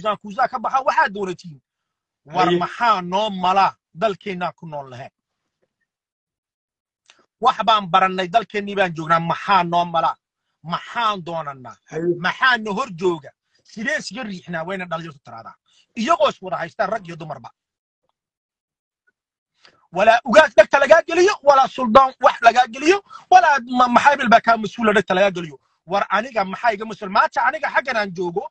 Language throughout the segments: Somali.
president kuusaa ka baxa waxaa doonatiin war haye maxaa noo malaa dalkeennaa ku nool lahayn wax baan barannay dalkeennii baan joognaa maxaa noo malaa maxaan doonannaa haye maxaa na hor jooga sideen siga riixnaa wayna dhalinyartu tiraahdaa iyagoo is wada haystaan rag iyo dumarba walaa ugaas dhegta lagaa geliyo walaa suldaan wax lagaa geliyo walaa ma- maxaabil baa kaa mas-uula dhegta lagaa geliyo war aniga maxaa iga mas-uul maanta aniga xaggan aan joogo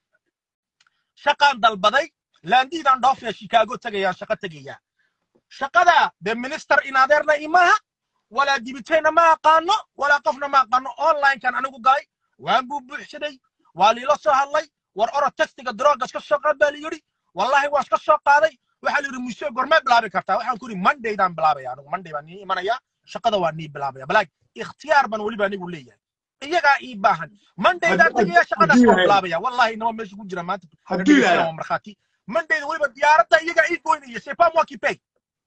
shaqaan dalbaday laandiidaan dhoofaya shikaago tegayaan shaqo tegayaa shaqada dee minister inadeerna imaha walaa dibiteyna ma aqaano walaa qofna ma aqaano onlinekan anigu galay waan buu buuxsaday waa liila soo hadlay war oro textiga drogas ka soo qaad baa la yidhi wallahi waan iska soo qaaday waxaa la yidhi museo gormee bilaabi kartaa waxaan ku yidhi mondaydaan bilaabaya anigu monday baan nii imanaya shaqada waa nii bilaabaya balaag ikhtiyaar ban weliba anigu leeyahay iyagaa ii baahan mondaydaan hadduu tegaya shaqadaas hadduu waan yahay bilaabaya wallahi inama meesha ku jira maanta hadduu dhegeysanaya yahay waa markhaati mondayda weliba diyaaradda iyagaa ii goynaya c'est pas moi qui paye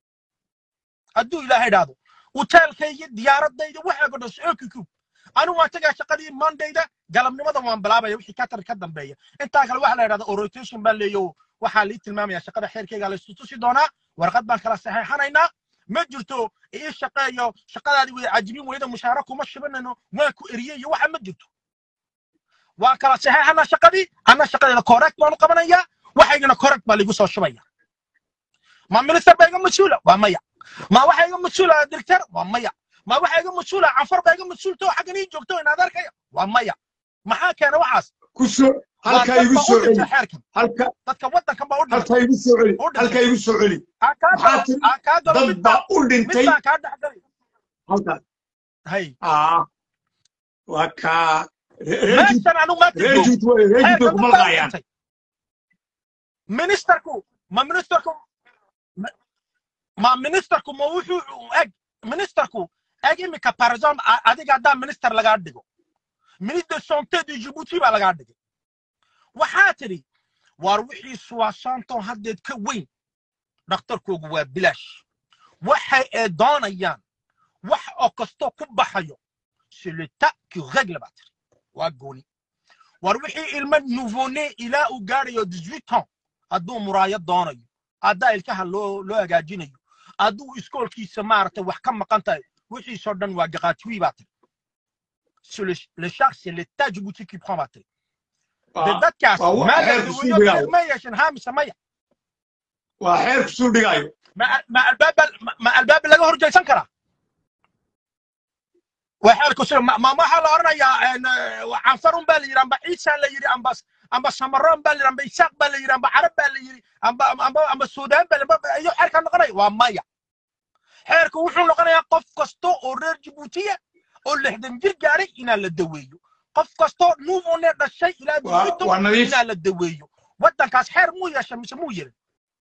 hadduu ilaahay idhaahdo hotelkayga diyaaradayda waxaa godhan sookikub anigu waan tegaa shaqadii mondayda galabnimada waan bilaabaya wixii katar ka dambeeya intaa kale waxaa la yidhahda orientation baan leeyo waxaa lii tilmaamaya shaqada xeerkayga la istutusi doonaa warqad baan kala saxeexanaynaa ma jirto ii shaqeeyo shaqadaadii way cajibin weyda mushaara kuma shibanayno waan ku eriyey iyo waxa ma jirto waan kala saxeexanaa shaqadii anna shaqadeeda correct baanu qabanayaa waxaygana correct baa liigu soo shubaya ma minister baa iga mas-uula waa maya ma waxa iga mas-uula director waa maya ma waxa iga mas-uula canfar baa iga mas-uulta oo xaggan ii joogto in adeerkaya waa maya maxaa keena waxaas ku soo waa halkaa dad igu baa u soo celi dhintay xeerkan halka dadka waddankan baa u dhintay halkaa igu soo celi u dhintay halkaa igu soo celi aan kaa maxaa galo tiri aan kaa galo dad mid baa baan u mid dhintay baan kaa dhexgalay halkaas hay aa waa kaa reer juut meeshan anigu maanta reer joogo juut way reer juut way xeerkan kuma dad baa u laqaayaan dhintay ministerku ma ministerku ma ma ministerku ma wuxuu eg ministerku eg imika par exemple a- adiga haddaa minister lagaa dhigo ministre de santé de djibouti baa lagaa dhigay waxaa tidhi waar wixii soixanton haddeed ka weyn dhakhtarkoogu waa bilaash waxay ee doonayaan wax oo kastoo ku baxayo c'est l'état qui règle baa tiri waa gooni war wixii ilmo nouveau-né ilaa uu gaadhayo 18 ans hadduu muraayad doonayo haddaa ilkaha loo loo hagaajinayo hadduu iskoolkiisa maaragtay wax ka maqan tahay wixiisoo dhan waa gaqaatiwi baa tiri sur le, le charge c'est l'état djibouti qui prend baa tiri de waa dadkaas waa wa- maa la xeerku suu daweeyo dhigaayo ma yeeshan haamisa maya waa xeerku suu dhigaayo ma ma albaab ma ma albaab laga horjeysan karaa waa xeerku sida ma ma waxaa la oranayaa een, eh, canfarun baa la yidhi amba ciisaan la yidhi amba amba samaroon baa la yidhi amba isaaq baa la yidhi amba carab baa la yidhi amba amba amba suudaan baa la yidhi iyo xeerkaa noqonaya waa maya xeerku wuxuu noqonayaa qof kasta oo reer jibuutiya oo lixdan jir gaaray inaa la daweeyo qof kastoo nuuvone dhashay ilaa waa dixito waa nadiif inaa la daweeyo waddankaas xeer muu yeesha mise muu yeelin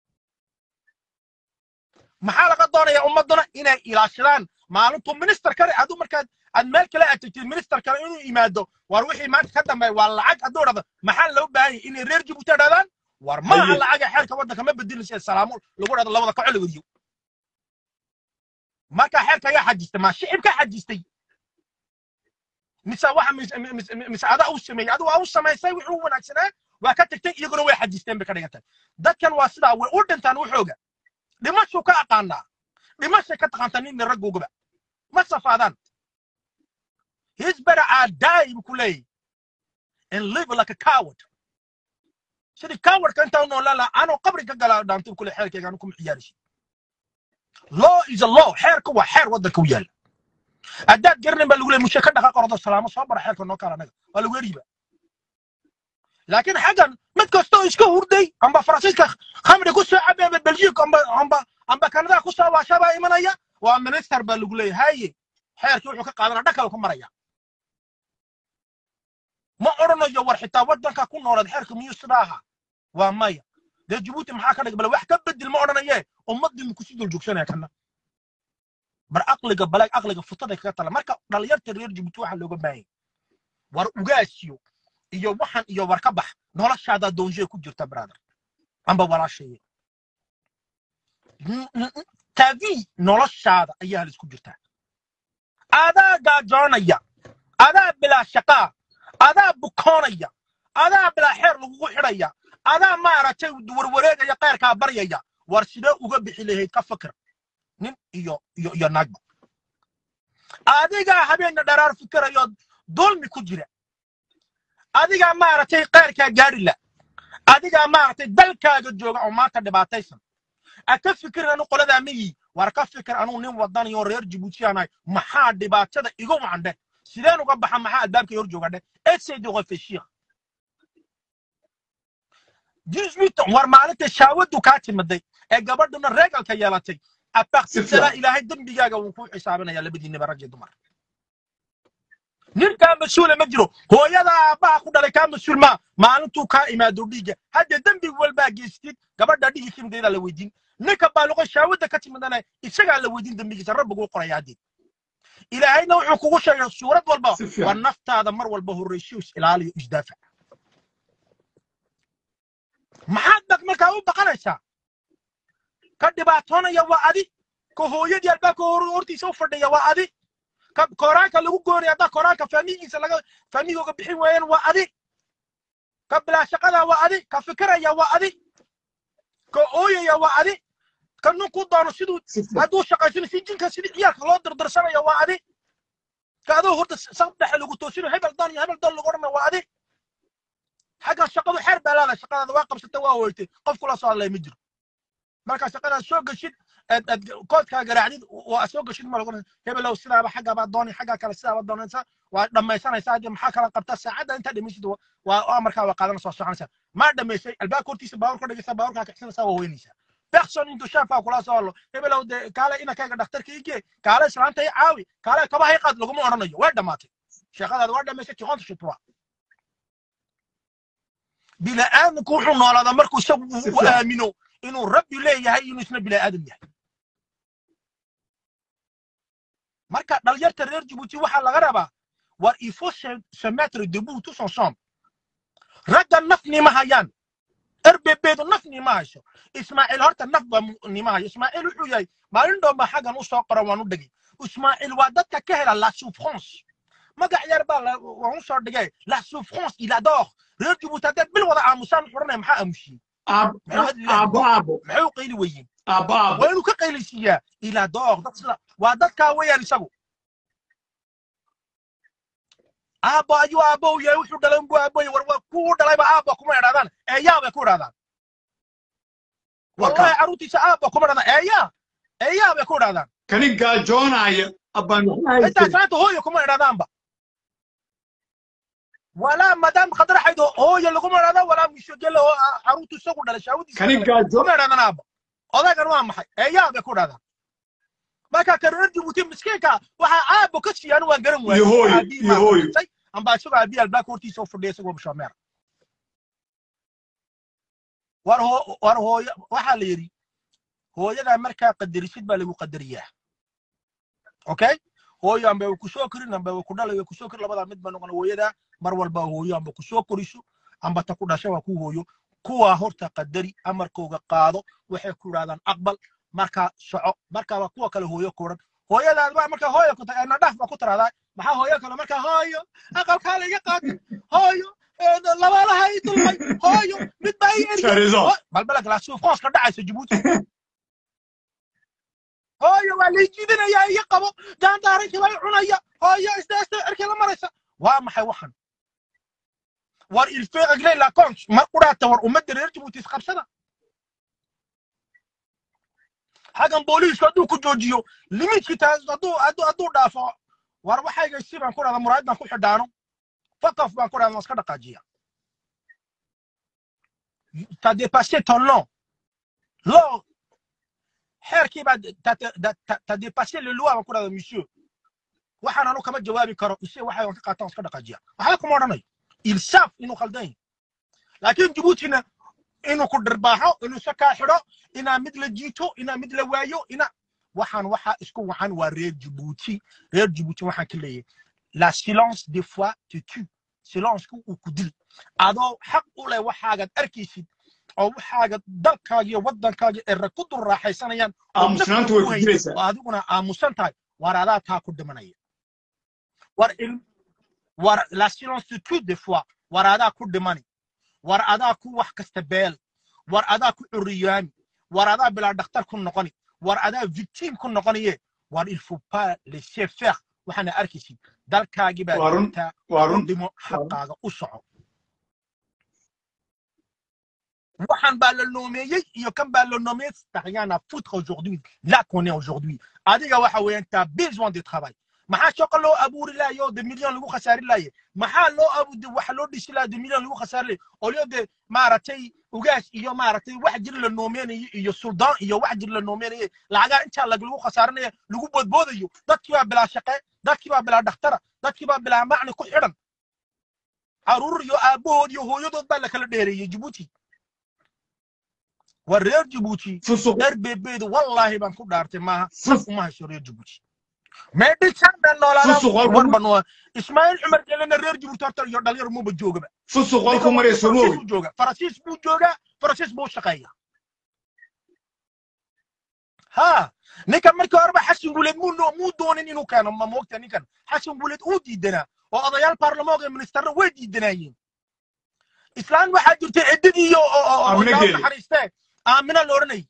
maxaa laga doonayaa ummaduna inay ilaashadaan maalintuu minister kale hadduu markaad aad meel kale aad tagtid minister kale inuu yimaado war wixii maanta ka dambeeya waa lacag hadduu dhado maxaa loo baahan yahay inay reer jibuuti dhadaan war ma aha haye lacaga xeerka waddanka ma bedelinaysa salaamo lagu dhado labada kaco la weriyo marka xeerka ayaa xajistay maa shicibka xajistay mise waxa mise mise- mise adaa u sameeyey adigu waa u samaysay wuxuu wanaagsanaa waa ka tagtay iyaguna way xajisteen bay ka dhigan tahay dadkan waa sidaa way u dhintaan wuxooga dhimashuu ka aqaanaa dhimashay ka taqaantaa ninna raggoogaba ma safaadaan his better I die buu ku leeyahy and live like a coward sidii cowardka intaa u noolaan lahaa anoo qabri ka galaa dhaantay buu ku leeyahy xeerkayga anu kuma ciyaaraysid law is a law xeerka waa xeer waddanka u yaala haddaad garanin baa lagu leeyahy mushe ka dhaqa qordo salaamo soo bara xeerka noo kala anaga waa lagu eriiba laakiin xaggan mid kastoo iska hurday amba faransiiska khamri ku soo cabay amba belgique amba amba amba kanada ku soo waasha baa imanaya waa minister baa lagu leeyahay haye xeerkii wuxuu ka qaadanaa dhakal ku maraya ma odhanayo war xitaa waddanka ku noolaad xeerka miyuu sidaa ahaa waa maya dee jabuuti maxaa ka dhig bale wax ka bedel ma odhanaye ummaddii muku si dul joogsanaya kana bar aqliga balaag aqliga futaday kaga tala marka dhalinyarta reer jabuuti waxaa looga baahanya war ugaasiyo iyo waxan iyo war ka bax noloshaada doonjee ku jirta brother amba walaashaye N- n- n- tavi noloshaada ayaa halis ku jirtaa adaa gaajoonaya adaa bilaa shaqaa adaa bukoonaya adaa bilaa xeer lagugu xidhaya adaa maaragtay warwareegaya qayrkaa baryaya war sidee uga bixi lahayd ka fikir nin iyo iyo iyo naagba adigaa habeenna dharaar fikirayo dulmi ku jira adigaa maaragtay qayrkaa gaari la adigaa maaragtay dalkaaga jooga oo maanta dhibaataysan a ka fikir anu qoladaa miyi war ka fikir anuu nin wadaniyo reer jibuutiyaanahay maxaa dhibaatada igu wacandhe sideen uga baxa maxaa albaabkay hor joogadhe essaye de réfléchir 18 ans war maalinta shaawadu kaa timaday ee gabadhuna reegalka yeelatay a partir de là ilaahay dembigaaga wuu ku xisaabinaya labadiinaba rag iyo dumar nin kaa mas-uula ma jiro hooyada aabbaha ku dhalay kaa mas-uul maa maalintuu kaa imaado dhiigga hadda dembi walbaa geystid gabadha dhigi kimidaydaa la weydiin ninka baaluqo shaawada ka timadana isagaa la weydiin dembigiisa rabbiguu qoraya haddeed ilaahayna wuxuu kugu sheegay suurad walba Si fiican. war naftaada mar walba horraysiyo is ilaaliyo isdaafac maxaad bak markaa u baqanaysaa ka dhibaatoonaya waa adi ka hooyadii albaabka hor- hortiisa u fadhiya waa adi ka koraanka lagu goonaya haddaa koraanka faamigiisa laga faamigooga bixin waayaan waa adi ka bilaashaqada waa adi ka fikiraya waa adi ka ooyaya waa adi ka ninkuu doono siduu si fiican. hadduu shaqaysano si jinka sidii ciyaalka loo dirdirsanayo waa adi ka adoo horta sabdhexe lagu toosino hebel dan iyo hebel dan lagu odhanayo waa adi xaggan shaqadu xeer baa leedahay shaqadaada waa qabsata waa weytay qof kula soo hadlaya ma jiro markaa shaqadaad soo geshid aad aad koodkaa garaacdid waa soo geshid ma lagu hebelow sidaaba xaggaabaa doonay xaggaa kale sidaaba doonaysa waa dhammaysanaysaa haddii maxaa kala qabtaa saacadda intaa dhamaysid waa waa markaa waa qaadanaysa waa soconaysaa maa dhamaysay albaabka hortiisa baawur ka dhigaysaa baawurkaa kicsanaysaa waa weynaysaa person intuu shaafaa kula soo hadlo hebelow dee kaale inankayga dhakhtarka igee kaale islaanta i caawi kaale kabaha i qaad laguma odhanayo way dhammaatay shaqadaada waa dhamaysay tiqonta shutwa bini'aadamku wuxuu noolaadaa markuu isagu Si u fiican. aamino inuu rabbi leeyahay inuu isna bini'aadam yahay marka dhalinyarta reer jibuuti waxaa laga rabaa war il faut se, se mettre debout tous ensemble ragga naf nima hayaan rbbdu naf nima hayso ismaaciil horta naf ba mu- nima hayo ismaaciil wuxuu yahay maalin dhoomba xaggan u soo qora waan u dhigay ismaaciil waa dadka ka hela la souffrance magac yar baa la- waan u soo dhigay la souffrance il adore reer jibuuti haddaad bil wada aamusaan wuxuu odhanaya maxaa aamusiyey Aab- maxamed aabo aabo maxay u qayli weyiin aabo aabo waa inuu ka qaylaysiiyaa ilaa door dad sida waa dadkaa weeyaan isagu aabbo ayuu aabbow yahay wuxuu dhalay unbuu aabboy war waa kuwu dhalayba aabbo kuma idhahdaan eeyaa bay ku idhahdaan Warka. wallahi carruurtiisa aabbo kuma idhahdaan eeyaa eeyaa bay ku idhahdaan kani gaajoonaya abbaan waxba intaa haysan salaanta hooyo kuma idhahdaanba walaa madaam khadraxayd hooyo laguma idhahda walaa mishogele oo ah, carruurtu isagu dhalay shaawadiisa kani dhalay. gaajo kuma idhahdaan aabbo odaygan waa maxay eeyaa bay ku idhahdaan marka ka reer jibuuti miskiinka waxaa aabbo ka siiyaan waan garan waayey Iyo hooyo, Aabbihi iyo maa hooyo. dhintay, amba isagoo aabbihi albaabka hortiisa u fadhiya isagoo bashaameer war hoo war hooyo waxaa la yidhi hooyadaa markaa qadarisid baa lagu qadariyaa okay hooyo amba way kusoo korin amba way ku dhalay way kusoo korin labadaa mid ba noqon hooyadaa mar walba hooyo amba kusoo koriso amba ta ku dhasha waa ku hooyo kuwaa horta qadari amarkooga qaado waxay ku idhahdaan aqbal markaa soco markaa waa kuwa kale hooyo kuran hooyadaad baa markaa hooyo ku tahay nadhaaf baa ku tiraahdaa maxaa hooyo kale markaa hooyo aqalkaa la iga qaatay hooyo ee, labaalaha ii dulmay hooyo mid baa ii eriyay Tarizo. Hooy- balbalak la souffrance ka dhacaysa jibuuti hooyo waa lay jiidinayaa iyo qabo gaandaarinkii bay cunaya hooyo isdaasta erkii la maraysa waa maxay waxan war il fait régler la compte mar quraata war ummadda reer jibuuti isqabsada xaggan booliisku hadduu ku joojiyo limitki taas hadduu hadduu hadduu dhaafo war waxayga si baan ku dhahda muraayad baan ku xidhaano fakaf baan ku dhahda waan iska dhaqaajiya t'as dépassé ton nom long xeerkii baa t'as t'as- t'as dépassé le loi baan ku dhahda monsieur waxaan anu kama jawaabi karo ise waxay waan ka qaataan waan iska dhaqaajiya waxba kuma odhanayo il savent inuu khaldan yahay laakiin jibuutina inuu ku dhirbaaxo inuu se kaa xidho inaa mid la jiito inaa mid la waayo ina waxaan waxaa isku wacan waa reer jibuuti reer jibuuti waxaan ka leeyahay la silence des fois te tue silencku uu ku dil adoo xaq u leh waxaagad arkaysid oo waxaaga dalkaaga iyo waddankaaga ee rag ku dul raaxaysanayaan oo aamusnaantu way naftu ku haynin, jiraysaa oo adiguna aamusan tahay war adaa taa ku dhimanaya war il war la silence te tue des fois war adaa ku dhimani war adaa ku wax kasta beel war adaa ku curiyaami war adaa bilaa dhakhtar ku noqoni war adaa victim ku noqonaye war il faut pas laisser faire waxaana arkaysid dalkaagii baa Waa run. joogtaa waa u run dhimo xaqaaga u soco waxaan baa la noomeeyey iyo kan baa la noomeeyey t'as rien à foutre aujourd'hui là qu'on est aujourd'hui adiga waxa weeyaan t'as besoin de travail maxaa shaqo loo abuuri lahaye oo de million lagu khasaari lahaye maxaa loo abu de waxa loo dhisi lahaa de million lagu khasaari lahaye oo leo de maaragtay ugaas iyo maaragtay wax jir la noomeynayo iyo suldaan iyo wax jir la noomeynaye lacagaa intaa lag lagu khasaarinaya lagu boodboodayo dadkii baa bilaa shaqe dadkii baa bilaa dhakhtara dadkii baa bilaa macni ku xidhan caruur iyo aabbahood iyo hooyadood baa la kala dheereeyey jibuuti waa reer jibuuti fusuq reer beebeedu wallaahi baan ku dhaartay maaha fus uma hayso reer jibuuti meedhisan baan noolaadaan fusuq walku warba noo ismaaciil cumar gelena reer jibuuti horta iyo dhalinyar muuba joogaba fusuq ninka walku waa marayso faransiis moogi buu jooga faransiis buu joogaa faransiis buu shaqeeya ha ninkan markii horeba xasan guuleed muu noo- muu doonin inuu keeno ma moogta ninkan xasan guuleed uu diidanaa oo odayaal baarlamaanka iyo ministarra way diidanaayeen islaan waxaa jirtay ciddadii iyo oo- oo- oo Aamina ilaahu Geeli. naxariistee aamina la odhanayay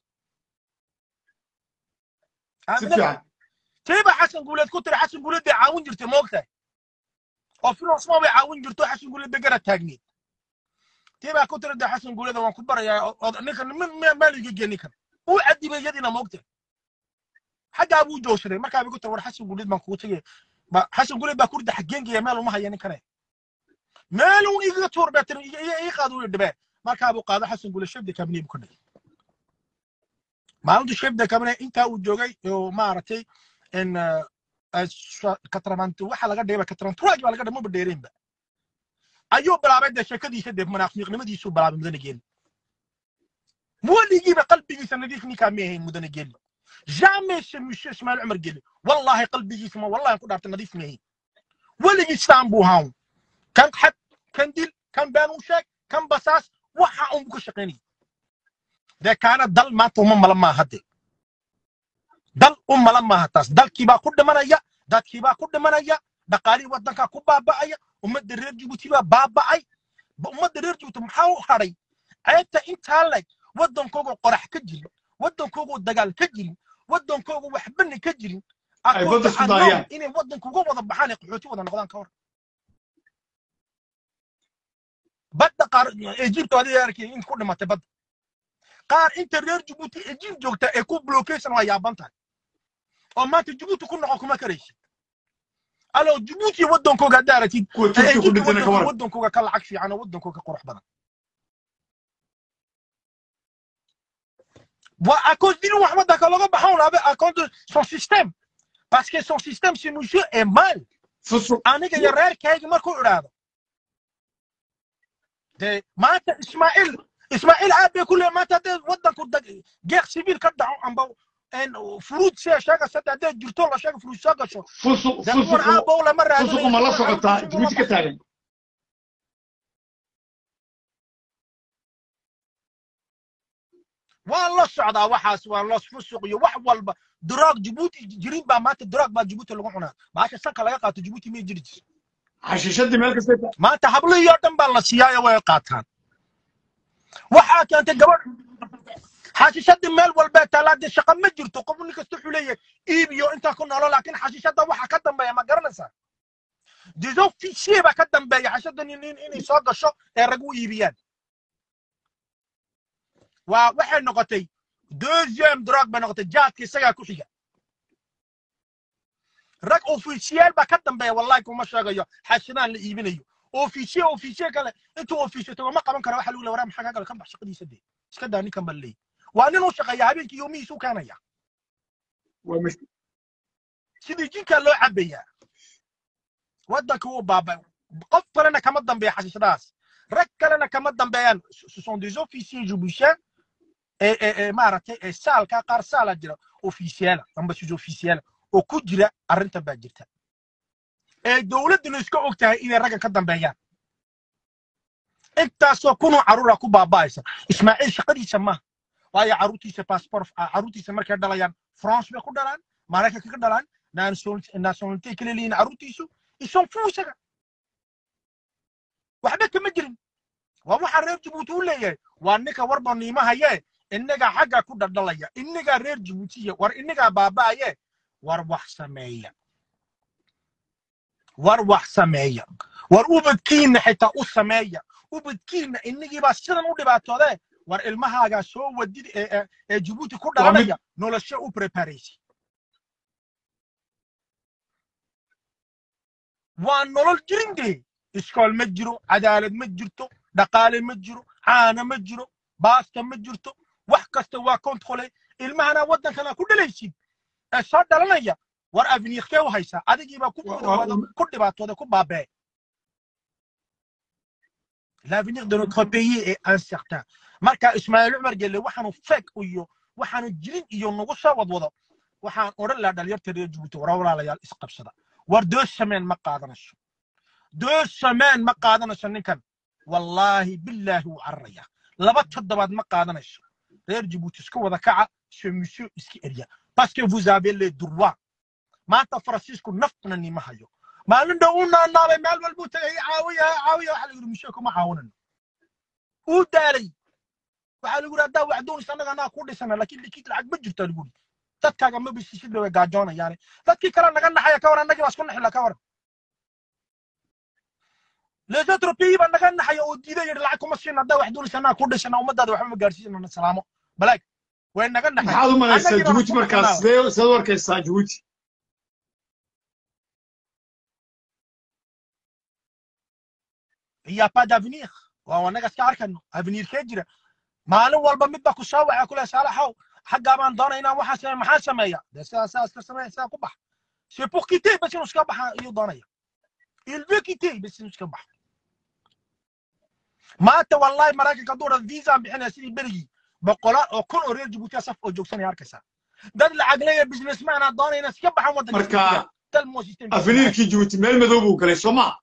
si aamina fiican tiiba xasan guuleed ku tiri xasan guuleed bay caawin jirtay moogtahay oo finansma bay caawin jirto xasan guuleed bay gara taagneed tiibaa ku tiri de xasan guuleed waan ku barayaa oo- oo ninkan min maaliga gee ninkan uu cadibay yadiina moogtahay xaggaa buu joogsaday markaa bay ku tiri war xasan guuleed baan kugu tegay ba xasan guuleed baa kurida xaggeengeya meel uma haya ninkane meel uun igaga tuur baa tiri ii qaad uu dhibee markaa buu qaado xasan guuleed shebda kabinee buu ka dhigay maalintu shebda kabinee intaa uu joogay oo maaragtay in katramanti waxa laga dhigay katranturagi baa laga dhigay maba dheereenba ayuu bilaabay dee sheekadiisa dee munaafiqnimadiisuu bilaabay mudane geeli weligiiba qalbigiisa nadiif ninkaa ma ahayn mudane geeli jamais ce monsieur ismail cumar geeli wallahi qalbigiisa ma wallahi ku dhaartay nadiif ma ahayn weligii sidaan buu ahaan kan xad kan dil kan been u sheeg kan basaas waxa unbu ka shaqaynaya dee kaana dal maanta uma mala maaha hadde dal u mala maaha taas dalkiibaa ku dhimanaya dadkiibaa ku dhimanaya dhaqaalihii waddankaa ku baaba'aya ummadda reer jibuuti baa baaba'ay ba- ummadda reer jibuuti maxaa u hadhay ceebta intaa leg waddankoogu qorax ka jirin waddankoogu dagaal ka jirin waddankoogu waxbana ka jirin Ay Akoon waddan isku waxaa daayaan. nool inay waddanka uga wada baxaan ee qaxooti wada noqdaan ka hor badda qaar egypto adiga arkay in ku dhimatay badda qaar inta reer jibuuti egypt joogta ee ku blockation waa yaaban tahay oo maanta jibuuti ku noqon kuma karaysid alo jibuuti waddankooga haddaa aragtid kuwa ee turki ku egypt dhintana ka waddankooga waran waddankooga ka lacag fiican oo waddankooga qurux badan waa à cause d'une wax waddanka looga baxan laabe à cause de son système parce que son système ce monsieur est mal fusuq aniga iyo reerkayga markuu idhaahdo de maanta ismaaciil ismaaciil aad bay ku leeyahay maanta haddee waddanku dag- geeq sibiil ka dhaco amba furuud see sheegaysa hadda haddee jirto la sheega furuud soo gasho fusuq dee kuwan fusuq aabow lama fusuqu ma la raadinayo socotaa jibuuti ka taagan waa la socdaa waxaas waa los fusuq iyo wax walba duraag jibuuti jirin baa maanta duraag baa jibuuti lagu cunaa baasha sanka laga qaato jibuuti may jiri jirto xashiishadii meel kasta maanta hablihii oo dhan baa la siiyaayo way qaataan waxaa keentay gabadh xashiishadii meel walbee taalaadii shaqa ma jirto qof nin kasta wuxuu leeyahay iibiyo intaa ku noolo laakiin xashiishada waxa ka dambeeya ma garanaysaa des officiers baa ka dambeeya xashiishadan in- in- inay soo gasho ee rag u iibiyaan waa waxay noqotay deuxième drug bay noqotay jaadka isagaa ku xiga rag officiel baa ka dambeeya wallahi kuma sheegayo xashidaan la iibinayo officiel officiel kale intuu officiel tago ma qaban kara waxa lagu leeyahay waraa maxaa ka gala ka bax shaqadiisa dee iska daa ninkan baa leeyahay waa nin u shaqeeya habeenkii yoomihiisa u keenaya waa mas- sidii jinkaa loo cabayaa waddanka wuu baabay qof kalena kama dambeeya xashiishadaas rag kalena kama dambeeyaan ce sont des officiers jibuutiens ee ee ee maaragtay ee saalka qaar saala jira officiela amba sus officiela oo ku jira arrintan baa jirta ee dowladduna iska og tahay inay raggan ka dambeeyaan intaasoo kunoo carruura ku baaba'aysa ismaaciil shaqadiisa maaha waayo carruurtiisa passport carruurtiisa markay dhalayaan france bay ku dhalaan maraykanka ka dhalaan nationalité kale leeyihin carruurtiisu ison fuu isaga waxba kama jirin waa waxaa reer jabuuti u leeyahay waa ninka warba niimahaye innagaa xagga ku dhaldhalaya innagaa reer jabuutiya war innagaa baaba'aye war wax sameeya war wax sameeya war ubadkiinna xitaa u sameeya ubadkiinna innigiibaa sidan u dhibaatoodee war ilmahaagaa soo wadid ee ee- ee jabuuti ku waa mid dhalanaya nolosho u preparaysa waa nolol jirindee iskool ma jiro cadaalad ma jirto dhaqaale ma jiro caana ma jiro baasta ma jirto wax kasta waa kontrole ilmahana waddankana ku dhalaysid ee soo dhalanaya war avniirkee u haysaa adigiibaa ku waa- mudawada waa- ku dhibaatooda ku baabee l'avenir de notre pays est incertain marka ismaaciil cumar gelle waxaanu fake iyo waxaanu jirin iyo nagu soo wadwado waxaan odhan lahaa dhalinyarta reer jabuuti war walaalayaal isqabsada war deux semaine ma qaadanayso deux semaine ma qaadanayso ninkan wallaahi billaahi wuu cararaya laba toddobaad ma qaadanayso reer jabuuti iska wada kaca ce monsieur iska erya parce que vous avez les droits maanta faransiisku naftna nima hayo maalin dhow u naanaabay meel walbuu tagay caawiya caawiya waxaa lagu yidhi monsieur kuma caawinano uu daalay waxaa lagu yidhi haddaa wax doonaysa annaga annaga ku dhisana laakiin likiid lacag ma jirto lagu yidhi dadkaaga ma bisisid bay gaajoonayaane dadkii kale naga naxaya ka waran annagii baa isku naxila ka waran les autres pays baa naga naxaya oo diiday yidhi lacag kuma siina haddaa wax doonaysa annaga ku dhisana ummadaada waxba ma gaarsiisana salaamo balaag way naga naxay maxaad u malaysaa annagii baan jabuuti isku markaas naxinaa sidee sidaad u arkaysaa jabuuti il y a pas d'avenir waa annaga iska arkayno avenirkee jira maalin walba midba ku soo waxa kule saalaxow xaggaa baan doonay inaan waxaa sameeya maxaa sameeya dee sidaa sidaa iska sameeya sidaa ku bax c'est pour quitter bas inuu iska baxa iyuu doonaya il veut quitter bas inuu iska baxo maanta wallahi maraykanka hadduu dhan visa bixinaya sidii berigii boqolaal oo kun oo reer jabuutiya saf oo joogsanaya arkaysaa dad lacag leeya businessman aa doonaya inay iska baxaan waddanka jabuutiga marka talmo system afiniirkii jabuuti meel madow buu galay soo maa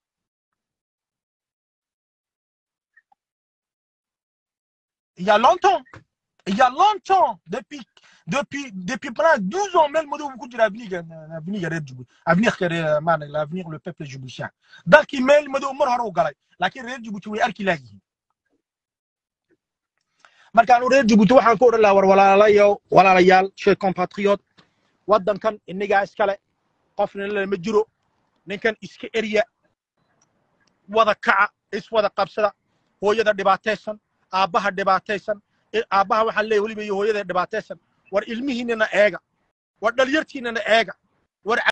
il y a longtemps il y a longtemps depuis depuis depuis pendant 12 ans même modo beaucoup de l'avenir l'avenir reer Djibouti avenir que man l'avenir le peuple djiboutien dalki meel modo mar hore u galay laakiin reer Djibouti way arki laayihiin markaan reer Djibouti waxaan ku oran lahaa war walaalayaal walaalayaal chez compatriotes waddankan inagaa iskale qofna lama jiro ninkan iska erya wada kaca iswada qabsada hooyada dhibaataysan aabbaha dhibaataysan i- aabbaha waxaan leeyahay weliba iyo hooyada dhibaataysan war ilmihiinana eega war dhalyartiinana eega war